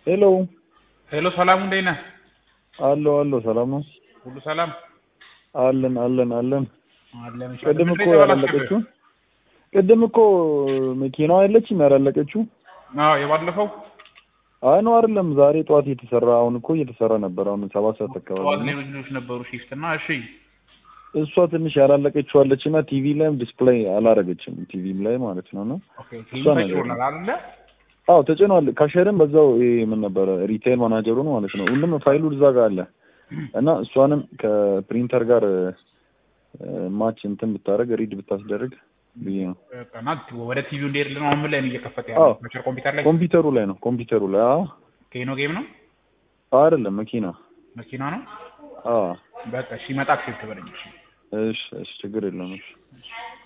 ሄሎ ሄሎ ሰላሙ እንዴት ነህ? አሎ አሎ፣ ሰላም ነው? ሁሉ ሰላም አለን አለን አለን። አለን። እሺ፣ ቅድም ምንድን እኮ ነው ያላለቀችው ቅድም እኮ መኪናዋ የለችም ያላለቀችው። አዎ የባለፈው አይ ነው አይደለም፣ ዛሬ ጠዋት እየተሰራ አሁን እኮ እየተሰራ ነበር። አሁን ሰባት ሰዓት ጠዋት አካባቢ ነው። ሌሎች ልጆች ነበሩ ሺፍት እና እሺ እሷ ትንሽ ያላለቀችው አለች እና ቲቪ ላይም ዲስፕሌይ አላረገችም ቲቪም ላይ ማለት ነው ነው ኦኬ እሷ ፊልም ነገር ነው። ተጭሮናል አይደለ? አዎ ተጭኗል። ካሸርም በዛው ይሄ ምን ነበረ ሪቴል ማናጀሩን ማለት ነው ሁሉም ፋይሉ እዛ ጋር አለ እና እሷንም ከፕሪንተር ጋር ማች እንትን ብታደርግ ሪድ ብታስደርግ ብዬ ነው። በቃ እና ወደ ቲቪው እንዲሄድልን አሁን ምን ላይ ነው እየከፈተ አዎ ያለው? መቸር ኮምፒውተር ላይ ኮምፒውተሩ ላይ ነው ኮምፒውተሩ ላይ አዎ ኬኖ ጌም ነው አይደለም መኪና መኪና ነው። አዎ በቃ እሺ፣ መጣ አክሴፕት በለኝ። እሺ እሺ እሺ ችግር የለውም እሺ